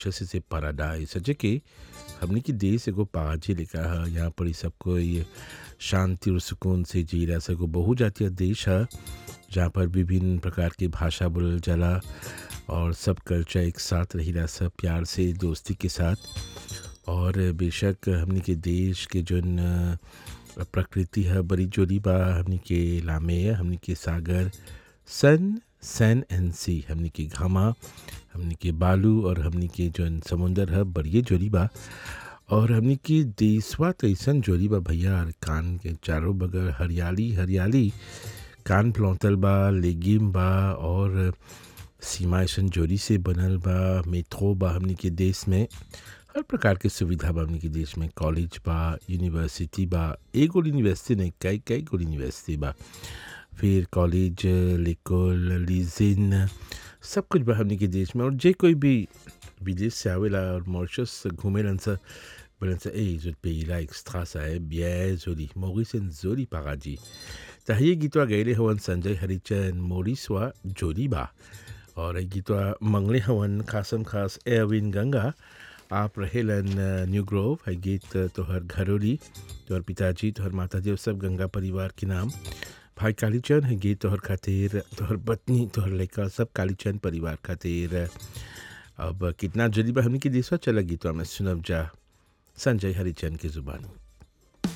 अच्छे से पैराडाइज सचे कि हमने की देश एगो पाजी लिखा है यहाँ पर सब कोई शांति और सुकून से जी रहा सको बहुजातीय देश है जहाँ पर विभिन्न प्रकार की भाषा बोलल जाला और सब कल्चर एक साथ रही रहा सब प्यार से दोस्ती के साथ और बेशक हमने के देश के जोन प्रकृति है बड़ी जोरी बा हमने के लामे है हमने के सागर सन सैन एंड सी हमने के घामा हमने के बालू और हमने के जोन समुंदर है बड़िए जोरी बा और हमने की देशवा तो ऐसा जोरी बा भैया और कान के चारों बगल हरियाली हरियाली कान प्लौतल बा लेगिम बा और सीमा ऐसा जोरी से बनल बा मेट्रो बा हमने के देश में हर प्रकार के सुविधा बा हमने के देश में कॉलेज बा यूनिवर्सिटी बा एगो यूनिवर्सिटी नहीं कई कई गो यूनिवर्सिटी बा फिर कॉलेज लेकोल लीजिन सब कुछ बा हमने के देश में और जे कोई भी विदेश से आवेला और मॉरिशस घूमेलन सा बोलन सा ए जो पेला एक्स्ट्रा सा है बिया जोरी मोरिसन जोरी पागाजी तहिए गीतवा गैले हवन संजय हरिचंद मोरिसवा जोरी बा और ये गीतवा मंगले हवन खासम खास एविन गंगा आप रहेलन न्यू ग्रोव है गीत तोहर घरोली तोहर पिताजी तोहर माताजी और सब गंगा परिवार के नाम भाई कालीचंद है गीत तोहर खातिर तोहर पत्नी तोहर लड़का सब कालीचंद परिवार खातिर अब कितना जल्दी बा हमने की देशवा चला गीतवा में सुनब जा संजय हरिचंद की जुबानी